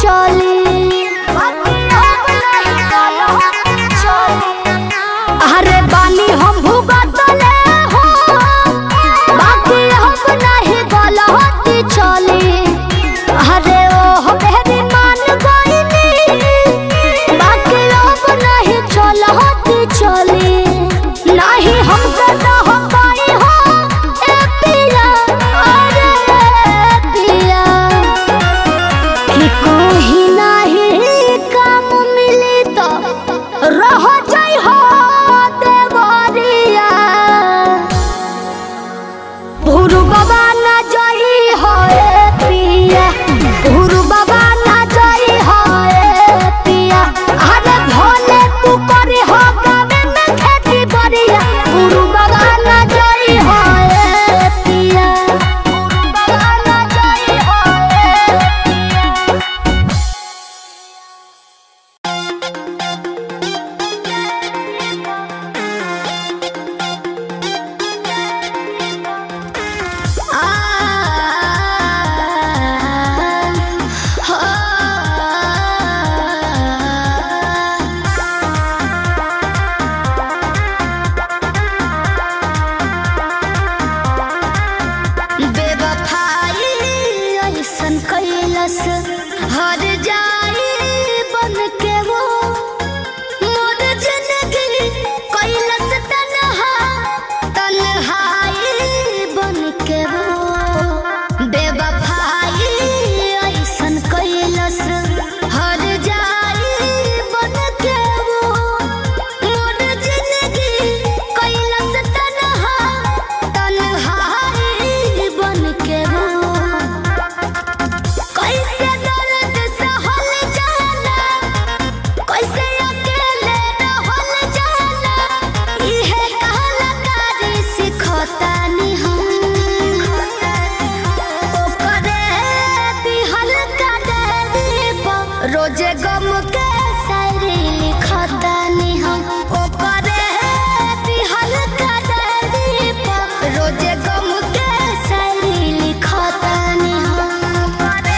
चली बाकी अब नहीं गलती चली अरे बानी हम भुगतले हो बाकी अब नहीं गलती चली अरे ओ मेरी मान गईनी बाकी अब नहीं चलती चली नहीं हम रह पाई हो ए पिया अरे पिया कि कोई नहीं काम मिली तो रह जाई हो देवरिया भूरू बाबा ना जाई हो ए पिया भूरू बाबा ना जाई हो ए पिया अरे भोले तू करे हो गावे में खेती बरिया भूरू बाबा ना जाई हो ए पिया भूरू बाबा ना जाई हो ए पिया बेवफाई ऐसन कैलस हर जाई बन के वो मोर जिंदगी कैलस तन्हा तन्हाई बन के वो बेवफाई ऐसन कैलस हर जाई बन के वो मोर जिंदगी कैलस तन्हा तन्हाई बन के वो कैसे दर्द सहल जाला कैसे अकेले रहल जाला इहे कलाकारी सिखतानी हम ओकरे दिहल का पर रोजे गम के शायरी लिखतानी हम ओकरे दिहल का पर रोजे गम के शायरी लिखतानी हम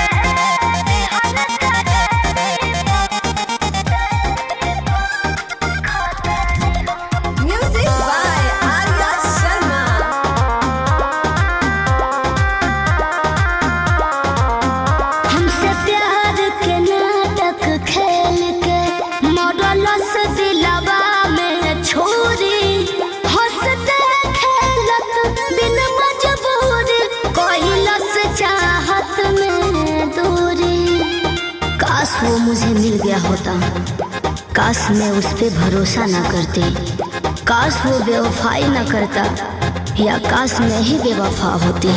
Music by Arya Sharma. हमसे प्यार के नाटक खेल के मॉडल से दिलवा में छोरी हंसते खेलत बिन मजबूरी कहलस चाहत में दूरी काश वो मुझे मिल गया होता काश मैं उस पे भरोसा ना करती काश वो बेवफाई ना करता या काश मैं ही बेवफा होती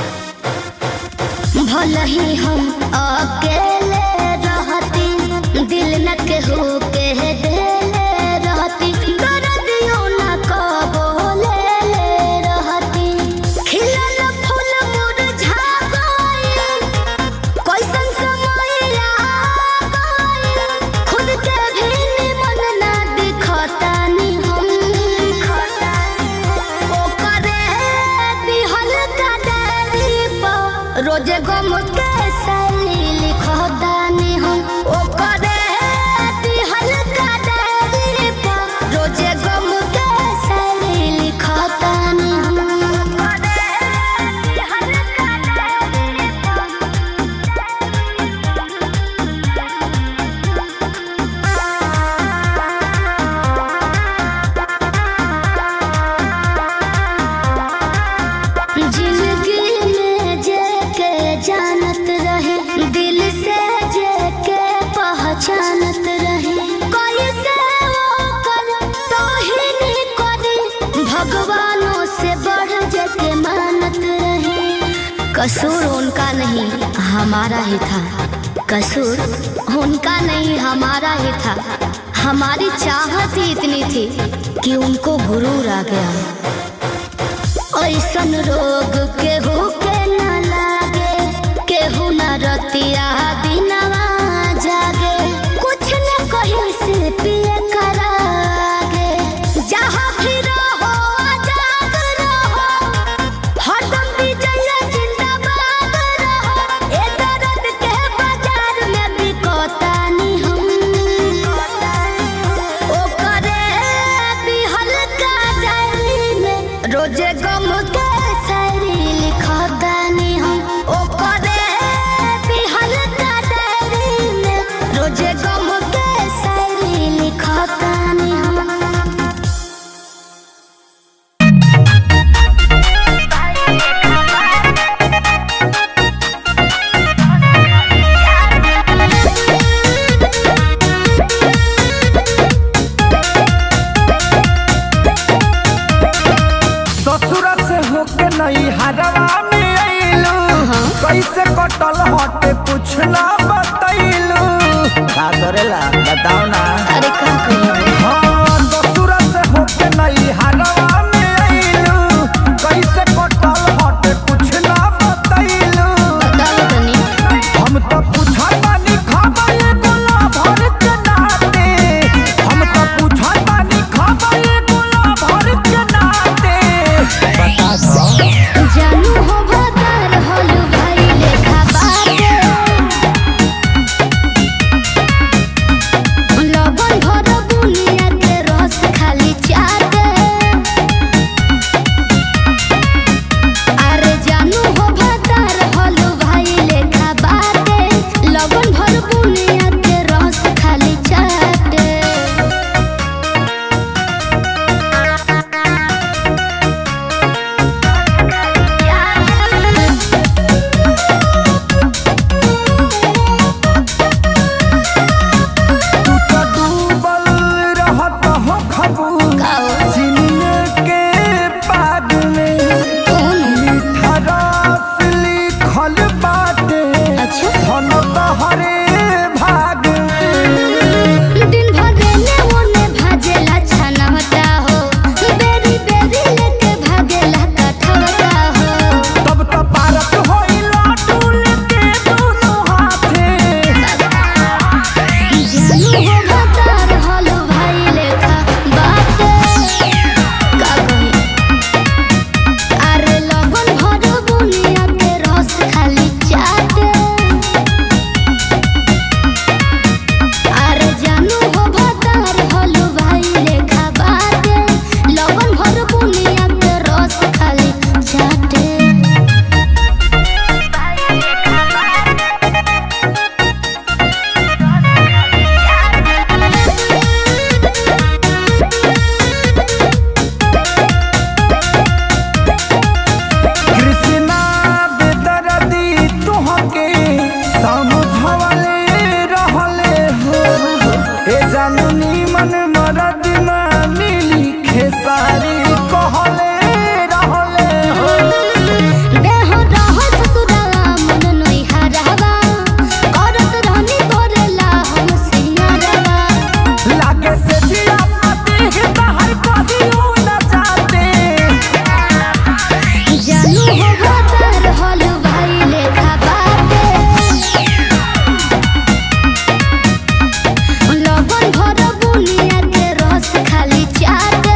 भले ही हम अकेले रहती दिल न केहू के देले रहती दर्दियों न कबो ले ले रहती खिलल फूल मुरझा गइल कैसन समय आ गइल खुद के भी निमन ना दिखतानी हम ओकरे दिहल का डायरी पर रोजे गम के शैली लिखतानी हम ओकरे दिहल का डायरी पर रोजे गम के शैली लिखतानी हम ओकरे दिहल का डायरी पर जिंदगी में जे के जानत रहे दिल से जे के पहचानत रहे कोई से वो कर तो ही नहीं करे भगवानों से बढ़ जे के मानत रहे कसूर उनका नहीं हमारा ही था कसूर उनका नहीं हमारा ही था हमारी चाहत ही इतनी थी कि उनको गुरूर आ गया ऐसन रोग केहू के न लागे केहू न रतिया दिनवा जागे कुछ न कहीं से पिए करागे जहाँ भी रहो आजाद रहो हरदम विजय जिंदाबाद रहो ए दर्द के बाजार में करेला बताओ ना अरे का कहियो हाँ ससुर से होके नहीं हारवा में आइलू कैसे कटल हट कुछ ना बतैलू बताओ तनी हम तो पूछा बानी खबर गोला भर के नाते हम तो पूछा बानी खबर गोला भर के नाते बता दो जानू हो भतार होलू भाई लेखा बाटे लबन भर बुनिया के रस खाली चाटे अरे जानू हो भतार होलू भाई लेखा बाटे लबन भर बुनिया के रस खाली चाटे तू तो डूबल रहत हो खबू जिनिए के पाग में मीठा रस लिखल बाटे अच्छा। धन तोहरे भाग में दिन भर रेने ओने भाजेला छाना होता हो बेरी बेरी लेके भागेला कठौता हो तब तो पारत होइला डुल के दोनों हाथे जानू हो भतार होलो भाई लेखा बाटे का कही अरे लगन भर बुनिया के रस खाली चाटे अरे जानू हो भतार होलो भाई लेखा बाटे लगन भर बुनिया के रस खाली चाटे कृष्णा बेदर्दी तुहके समझवले रहले हो ए जानू नीमन मरद ना मिली खेसारी कहले रहले हो देह रहत ससुराला मन नोई हरावा करत रहनी तोरेला हम सिंगारवा लागे से दिया पाते है बाहर कहियो न जाते जानू हो भतार होल भाई लेखा बाटे लगन भर बुनिया के रस खाली चाटे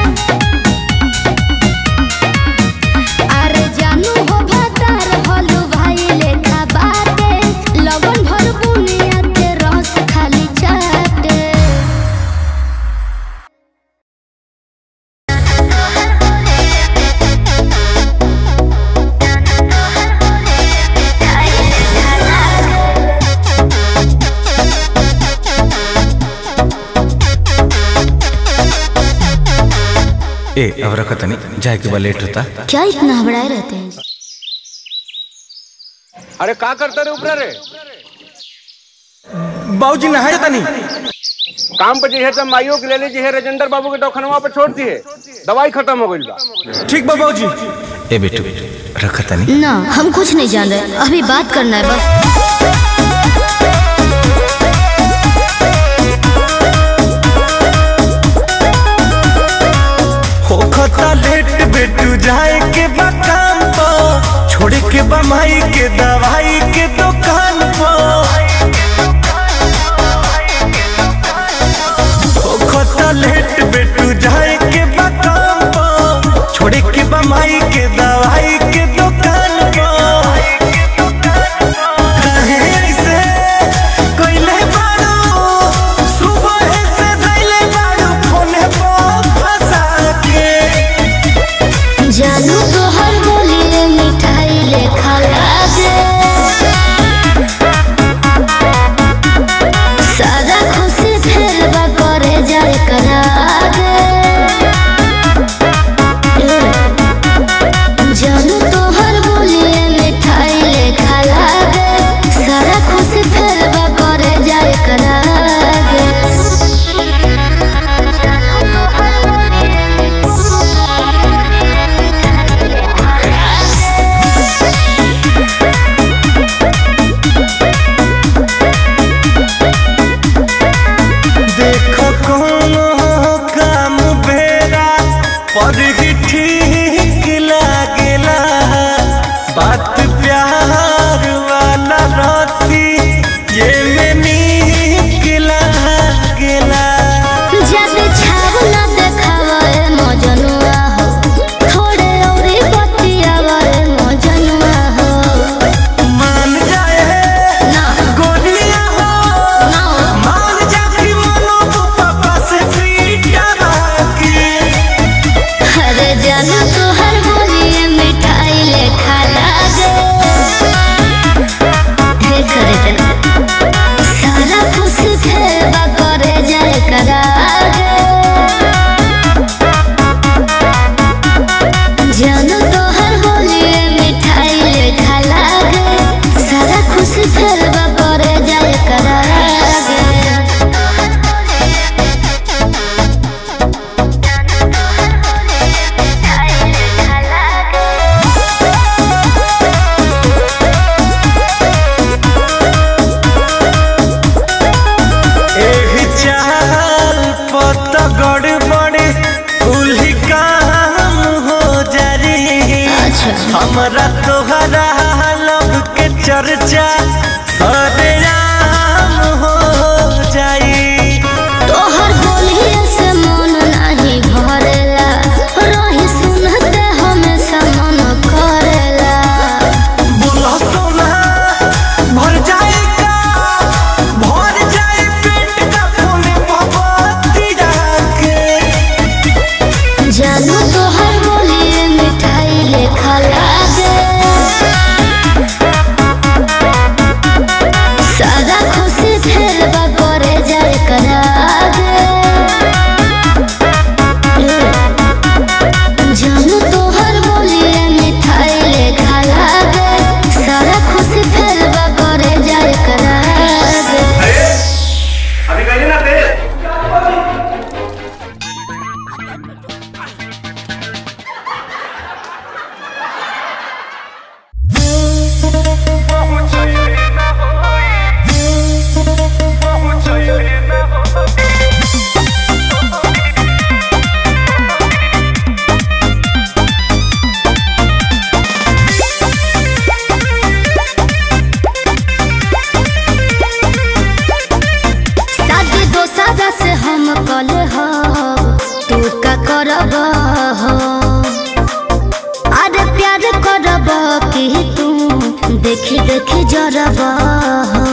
अरे जानू हो भतार होल भाई लेखा बाटे लगन भर बुनिया के रस खाली चाटे ए अब रखत नहीं जाए के बाद लेट होता क्या इतना हबड़ाए रहते हैं अरे का करता रे ऊपर रे बाबूजी नहाए तनी काम पे जे है तब माइयो के ले ली जे है राजेंद्र बाबू के दवाखानवा पे छोड़ दी है दवाई खत्म हो गई बा ठीक बा बाबूजी ए बेटू रखत नहीं ना हम कुछ नहीं जान रहे अभी बात करना है बस होखता लेट बेटू जाए के बा काम पो छोड़ के बा माई के दवाई के दुकान पो होखता लेट बेटू जाए के बा काम पो छोड़ के बा माई के दवाई के दुकान पो काहे ऐसे कइले बारू? सुबह से धइले बारू फोने पर फंसा के। जानू तो हर बोलिए मिठाई लेखा लागे कले हो तू का करब हो अरे प्यार करब कि तू देखी देखी जरब हो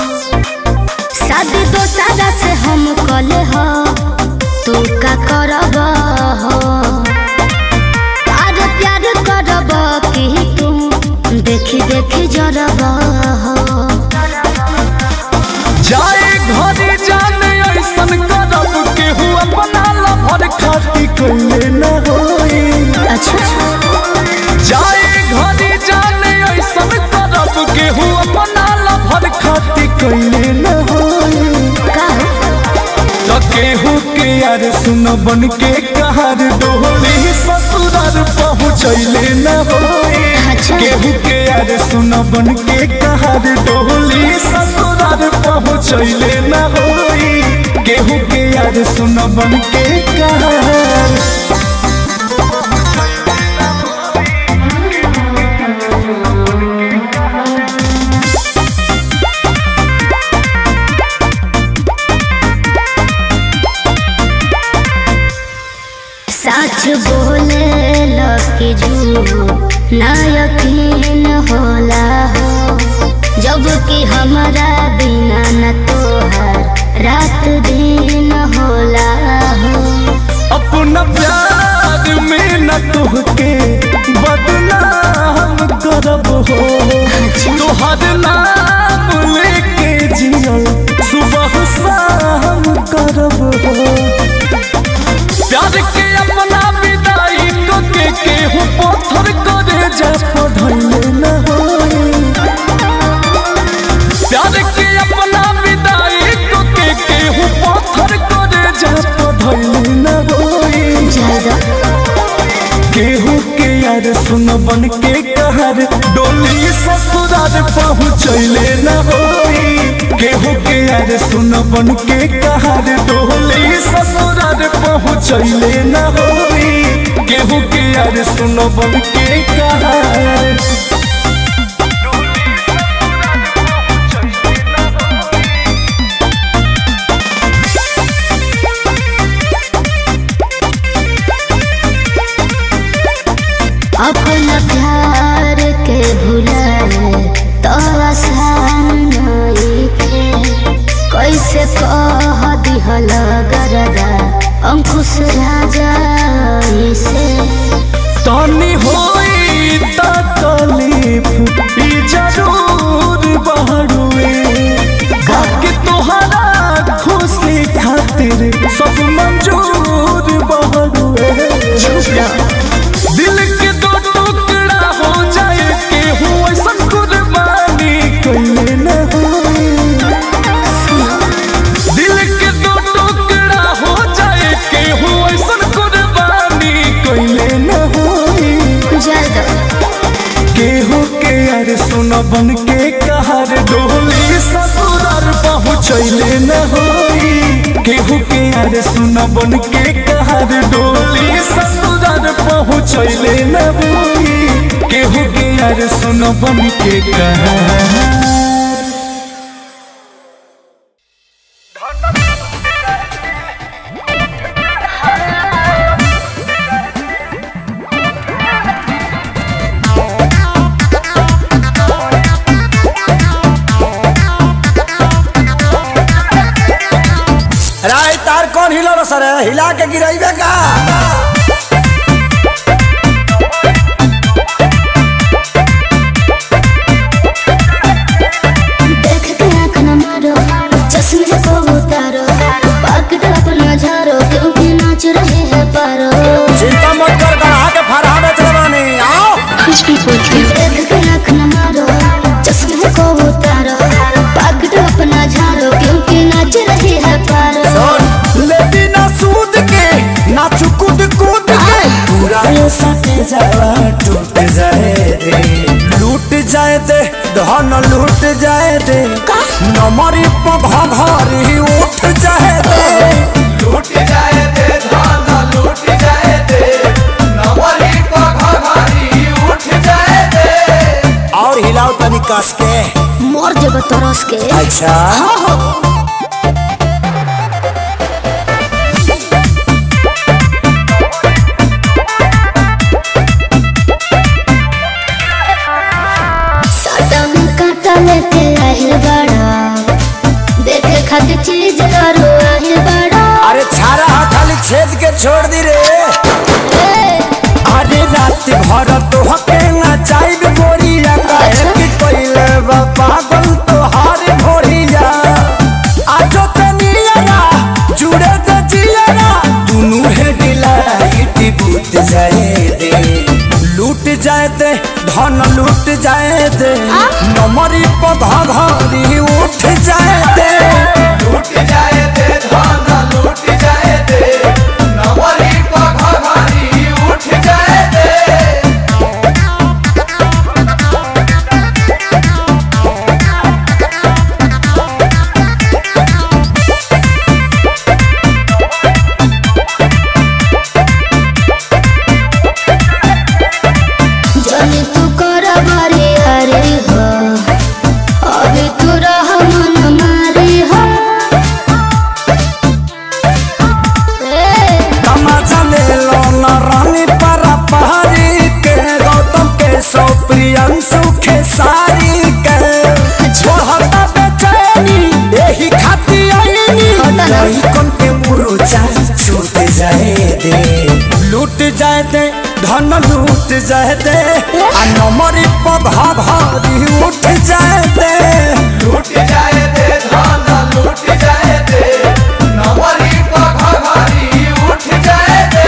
शादी दो सादा से हम कले हो तू का करब हो अरे प्यार करब कि तू देखी देखी जरब हो जाए घरे जाने ऐसन करब केहू अपना लभर खाती कइले न होई अच्छा जाए घरे जाने ऐसन करब केहू अपना लभर खाती कइले न होई का तो केहू के यार सुन बन के कहर डोली ससुरार पहुँचैले न होई अच्छा। केहू के यार सुन बन के कहर डोली ससुरार पहुँचैले न होई केहू के यार सुन बन के कहर सच बोले लकी झूठ ना यकीन होला हो जब कि हमारा बिना न तोहर रात दिन होला हो अपना प्यार में न तुहके बदनाम करब हो तोहर नाम लेके जियल सुबह शाम करब हो प्यार के अपना विदाई को के केहू पत्थर करे जा पढ़ले न होई प्यार के अपना विदाई को के केहू पत्थर करे जा पढ़ले न होई ज्यादा केहू के यार सुन बन के कहर डोली ससुरार पहुँचैले न होई केहू के यार सुन बन के कहर डोली ससुरार पहुँचैले न होई केहू के यार सुन बन के कहर अपना प्यार के भुलाए तो आसान नहीं थे कैसे कह दिहल गरदा अंकुश राजा से तानी होई तकलीफ ई जरूर बहरुए बाकी तोहरा खुशी खातिर सब मंजूर बहरुए दिल के दो टुकड़ा हो जाए केहू ऐसन कुर्बानी कइले न होई दिल के दो टुकड़ा हो जाए केहू ऐसन कुर्बानी कइले न होई ज्यादा केहू के यार सुन बन के कहर डोली ससुरार पहुँचैले न होई केहू के यार सुन बन के कहर डोली ससुरार पहुँचैले न होई केहू के यार सुन बन के कहर राय तार कौन हिलो रो सर हिला के गिराइबे का देख के आँख न मारो चश्मे को उतारो पकड़ अपना झारो क्योंकि नाच रहे हैं पारो चिंता मत कर गढ़ा के फरहा बेच रवानी आओ देख के आँख न मारो चश्मे को उतारो पकड़ अपना झारो क्योंकि नाच रहे हैं पारो लेती ना सूद के ना चुकुद कूद के पूरा ये सटे जावा टूट जाए रे लूट जाए दे धन लूट जाए दे नमरी पघ घरी उठ जाए दे लूट जाए दे धान लूट जाए दे नवरी पघारी उठ जाए दे और हिलाओ तनी कस के मोर जब तरस के अच्छा करो आहिल बड़ा अरे छारा हा खाली छेद के छोड़ दी रे ए, अरे रात भर तो हके नचाइब गोरिया काहे कि कोइले बा पागल तो हार भोरिया आजो तनिया जुड़े तो जिया दुनु है डिलाइट बूत जाए दे लूट जाए दे धन लूट जाए दे नमरी पधा घरी उठ जाए दे लूट जाए दे धन लूट जाए दे नमरी पधा घरी उठ जाए दे जाने तू कर बारे अरे हो अभी तू रह मन मारे हो ए, तमाचा ले लो न रानी परा पहाड़ी के गौतम के सौ प्रियंशु के सारी के छोहता बेचैनी यही खाती आईनी होता ना। लइकन के मुरुचा छूट जाए दे लूट जाए दे धन लूट जाए दे आ नमरी पधा भारी उठ जाए दे लूट जाए दे धन लूट जाए दे नमरी पधा भारी उठ जाए दे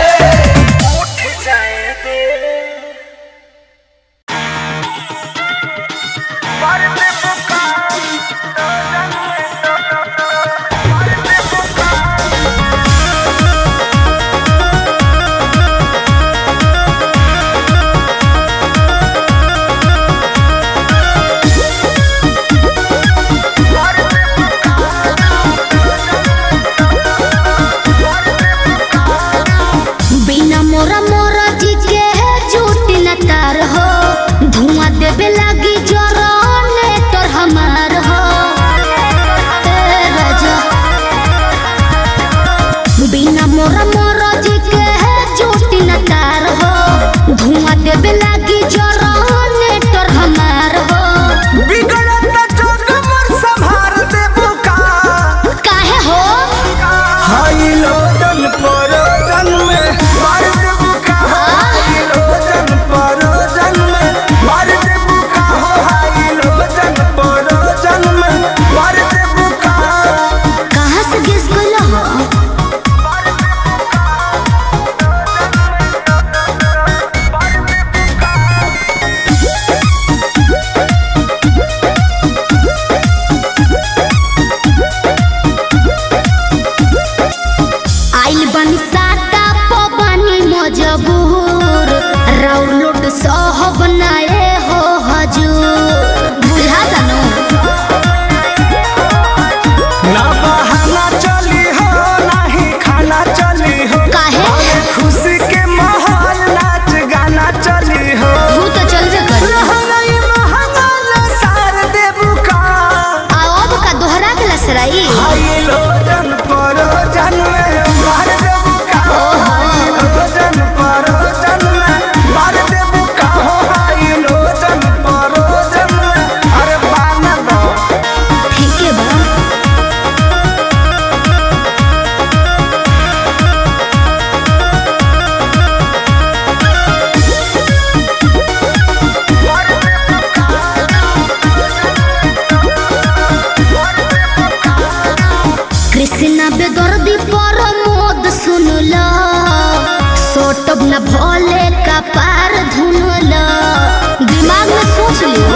बिना मोरा मोरा जी के है झूठ न तार हो धुआं देवे लागी जरने तोर हमार हो ए राजा बिना मोरा मोरा जी के है झूठ न तार हो धुआं देवे लागी जरने तोर हमार हो बिगड़त जोग मोर संभार देबो का काहे हो हाई लोडन परोजन में मार देबो का हाई लोडन परोजन में मार देबो का हो हाई लोडन परोजन में मार देबो का कहाँ से गिस गइल हो आइल बनी साटा पबनी मजबूर राउलोट सहब नाए हो हजूर बुझा तनु ना बहाना चली हो नाही खाना चली हो काहे? अरे खुशी के माहौल नाच गाना चली हो तू तो चलबे कर रहनई महंगा न सार देबू का अब का दोहरा के लसराई हाई लोजन परोजन में मार देबू का हाई लोजन परोजन में मार देबू का हो हाई लोजन परोजन में अरे बान दो ठीक है बा कृष्णा बेदर्दी पर मोद सुनला सोटब न भोले का पार धुनला दिमाग में सोच लियो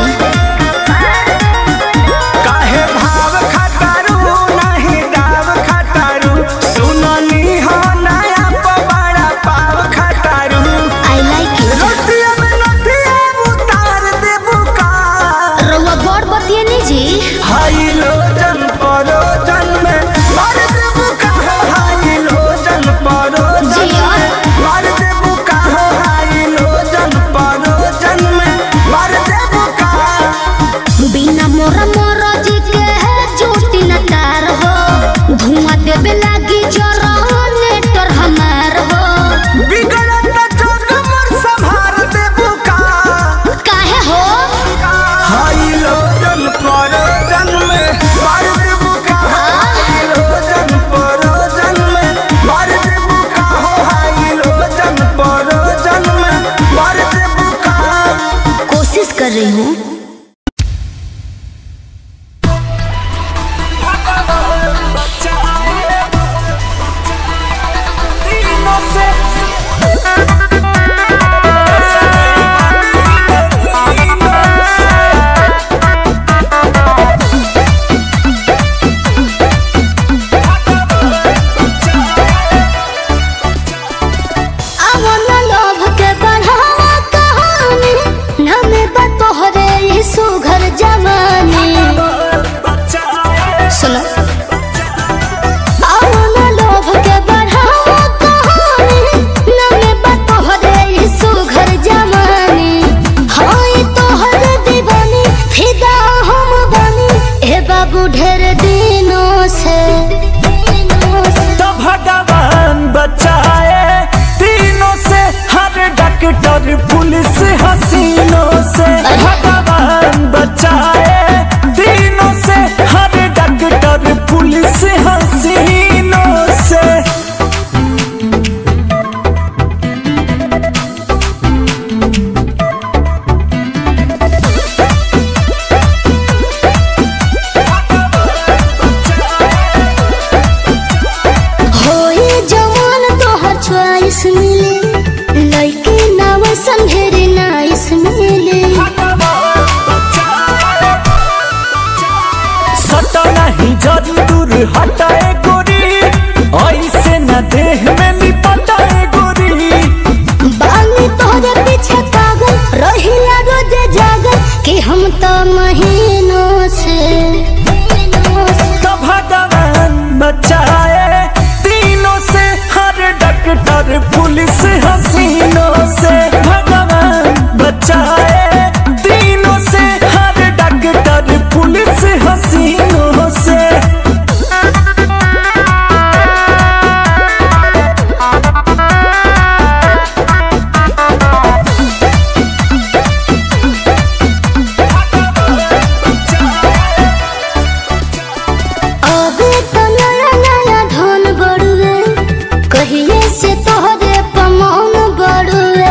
काहे भाव खटारू नहीं दाव खटारू सुननी हो नया पवाड़ा पाव खटारू आई लाइक इट रोटिया में नथिया उतार देबू का रउआ बड़ बतिए नी जी हाई लोजन परोजन में मार देबू का हो हाई लोजन परोजन जिया। में मार देबू का हो हाई लोजन परोजन में मार देबू का बिना मोरा मोरा जी के है चोटी न तार हो धुआं देवे लागी जरने तोर हमार हो बिगड़त जोग मोर संभार देबू का काहे हो हाई लोजन परोजन में मार देबू का हाई लोजन कर रही हूँ अवन लोभ के बढ़ावा कहानी नमे बतोहरे ई सुघर जवानी सुनो अवन लोभ के बढ़ावा कहानी नमे बतोहरे ई सुघर जवानी हाय तोहर दीवानी फिदा हम बनी ए बाबू ढेर दिनों से दिनों से तो भगवान बचाए तीनों से हर डॉक्टर पुलिस हसीनों से भगवान बचाए तीनों से हर डॉक्टर पुलिस हसीनों से होए जवान तोहर च्वाइस मिले लइके नाव संघेरे नाइस मिले सटा नहीं जरी दूर हटाए गोरी ऐसे न देह में लिपटाए गोरी बानी तोहरे पीछे पागल रहिला रोज जागल कि हम तो महीनों से महीनों से तो भगवान बचाए तीनों से हर डॉक्टर पुलिस हसीनों से भगवान बचाए तीनों से हर डॉक्टर पुलिस हसीनों से अबे तो नया नया धन बड़ुए कहिए से तोहरे पमौन बड़ुए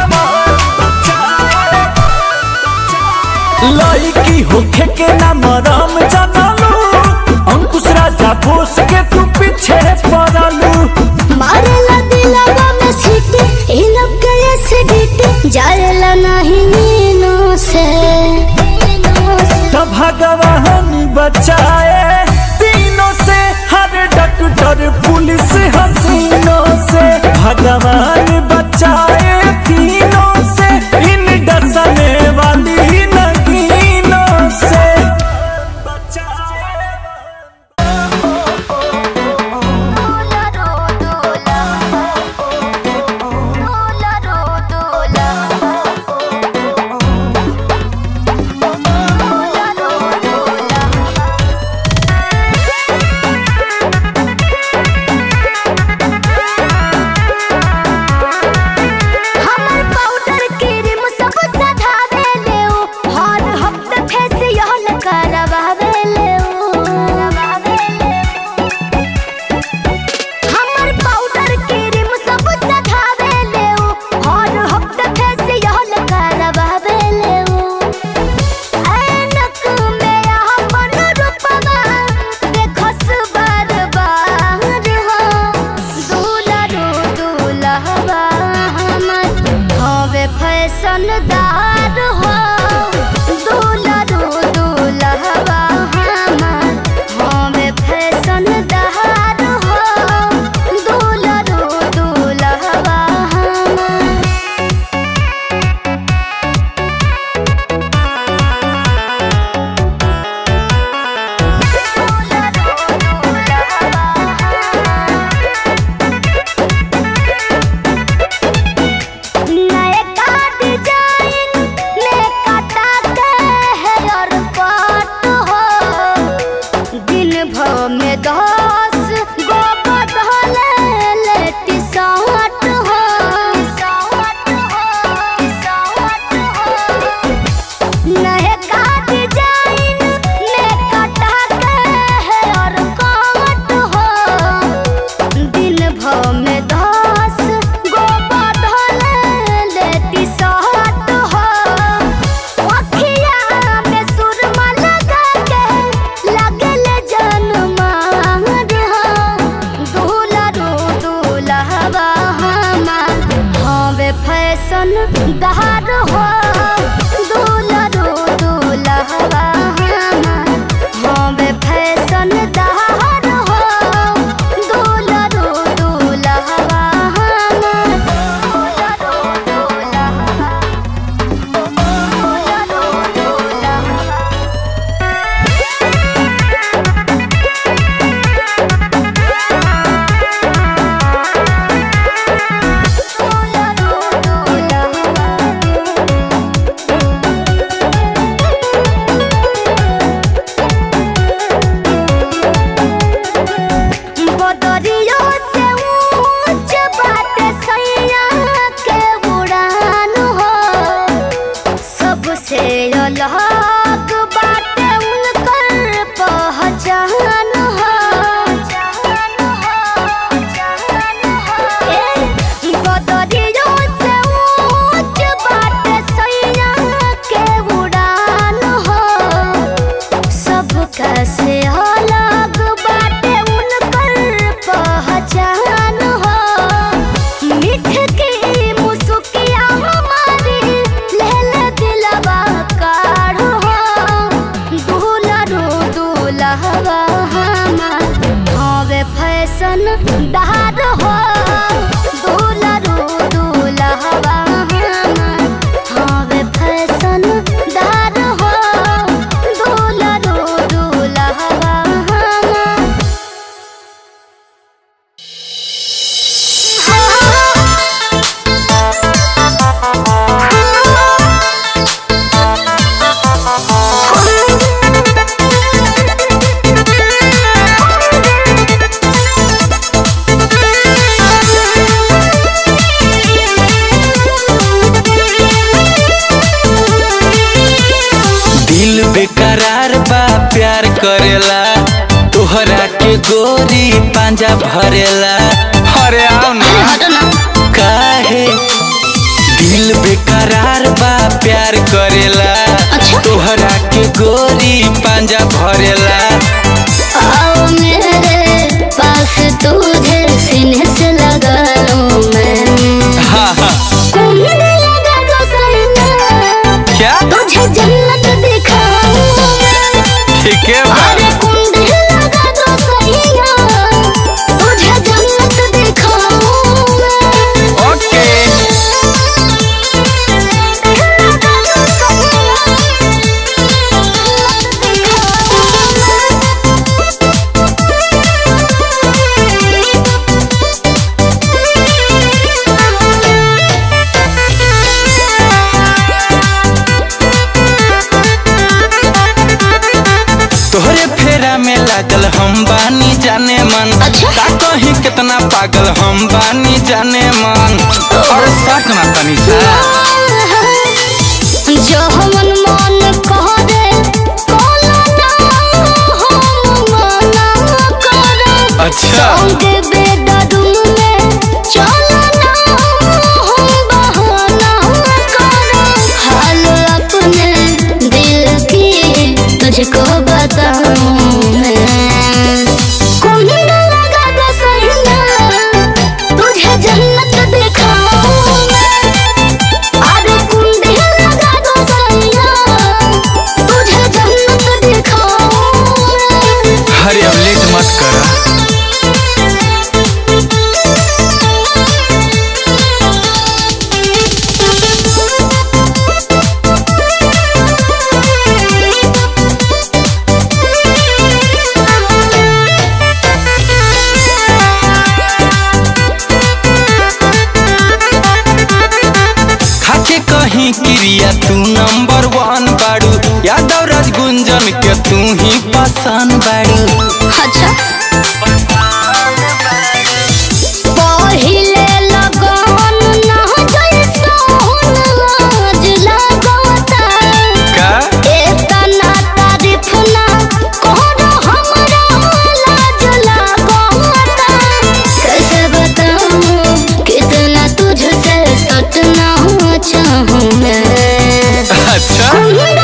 लड़की होखे के ना मरम जानलू अंकुश राजा बोस के तू पीछे पड़लू मारेला दिलवा में सीटी इ लोग गए से डीटी जाएला नहीं नीनो से नीनो से तो भगवान बचाए तीनों से हर डॉक्टर पुलिस हसीनों से भगवान बचाए तीनों से इन डसने वाली नगीनों से डोला फैशन डहार हो दूलरू दूल्हवा हवे फैशन डहार हो दूलरू दूल्हवा दिल बेकरार बा प्यार करेला तोहरा के गोरी पांजा भरेला अरे आओ ना काहे दिल बेकरार बा प्यार करेला तोहरा के गोरी पांजा भरेला आओ मेरे पास तुझे सीने से लगा लूं मैं हाँ हाँ कुंड लगा दो सैना क्या तुझे जन्नत दिखाऊं मैं ठीक है बा अरे कुंड लगा दो सैना तुझे जन्नत दिखाऊं मैं ओके लगा दो सैना, तोहरे फेरा में लागल हम बानी जाने मन अच्छा। का कहीं कितना पागल हम बानी जाने मन और सच ना तनी सा जो हमन मन करे कोला ना हम मना करब अच्छा संगे बेडरूम में चलो ना हम बहाना करब हाल अपने दिल की तुझको बताऊं मैं कुंड लगा दो सैना तुझे जन्नत दिखाऊं मैं अरे कुंड लगा दो सैया तुझे जन्नत दिखाऊं मैं अरे अब लेट मत करा खाके कहीं क्रिया तू नंबर वन बाड़ू यादव राज गुंजन के तू ही पसंद बाड़ू अच्छा पहिले लगन ना जैसन लाज लगता का एतना तारीफ ना करो हमरा लाज लगता कैसे बताऊं कितना तुझसे सटना चाहूं मैं अच्छा कुंड